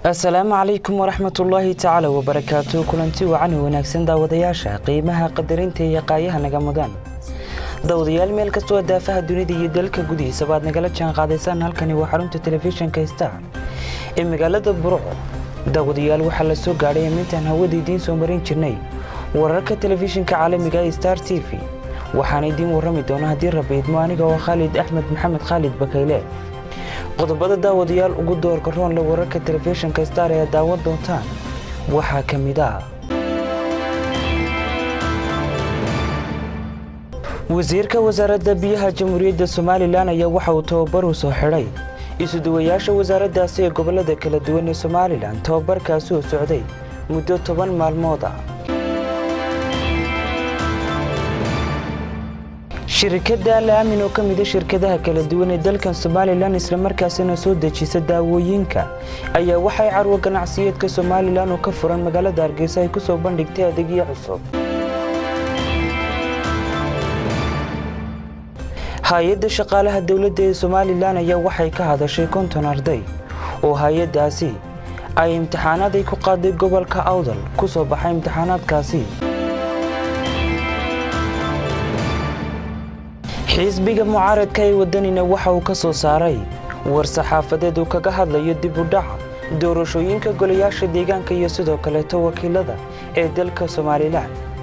asalaamu calaykum waraxmatullaahi tacaala wabarakaatu kulanti wacan wanaagsan daawadayaasha qiimaha qadarinta iyo qaayaha naga mudan daawadayaal meel kastoo daafaha dunida iyo dalka gudihiisa baad nagala jaan qaadaysaan halkani waa xarunta telefishinka star ee magaalada burco daawadayaal waxaa la soo gaadhay amintaan hawada idiin soo marin jirnay wararka telefishinka caalamiga ee star t v waxaana idiin warrami doona haddii rabiidmo aniga oo khaalid axmed maxamed khaalid bakayle qodobada daawadayaal ugu doorka roonle wararka telefishinka star ee daawan doontaan waxaa ka mid ah wasiirka wasaaradda biyaha jamhuuriyadda somalilan ayaa waxa uu tababar u soo xidhay isuduwayaasha wasaaraddaasi ee gobollada kala duwan ee somalilan tababarkaasi oo socday muddo toban maalmood ah shirkadda alaamin oo ka mida shirkadaha kala duwan ee dalkan somalilan islamarkaasina soo dejisa daawooyinka ayaa waxay carwo ganacsiyeedka somalilan oo ka furan magaalada hargeysa ay ku soo bandhigtay adeegyo cusub hay-adda shaqaalaha dowladda ee somalilan ayaa waxay ka hadashay konton arday oo hay-addaasi ay imtixaanaad ay ku qaaday gobolka awdal ku soo baxay imtixaanaadkaasi xisbiga mucaaradka ee waddanina waxa uu ka soo saaray war saxaafadeed uu kaga hadlayo dib u dhaca doorashooyinka golayaasha deegaanka iyo sidoo kaleeto wakiilada ee dalka somalilan